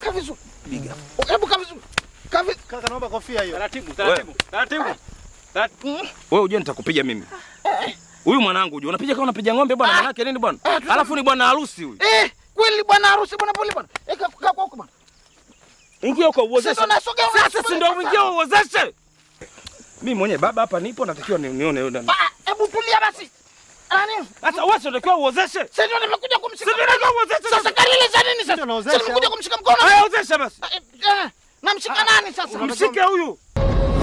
kaa vizuri. Hebu kaa vizuri. Kaa vizuri. Kaka naomba kofia hiyo. Taratibu, taratibu, taratibu. Mm. Wewe ujue nitakupiga mimi. Huyu mwanangu ujue unapiga kama unapiga ng'ombe bwana, maana yake nini bwana? Ah, tusa- Alafu ni bwana harusi huyu. Eh, kweli bwana harusi bwana pole bwana. Eh, kaa kaa kwa huko bwana. Ingia huko uozeshe. Sasa unasogea, Sasa unasogea si ndio sasa. uingie uozeshe. Mimi mwenyewe baba hapa nipo natakiwa ni- nione yule. Ah, hebu tulia basi. Nani? Sasa wewe si unatakiwa uozeshe. Sasa ndio nimekuja kumshika. Si ndio unatakiwa uozeshe. Sasa kalile za nini sasa? Ndio naozesha. Sasa nimekuja kumshika mkono. Haya ozesha basi. Eh, eh, Namshika nani sasa? Mshike huyu.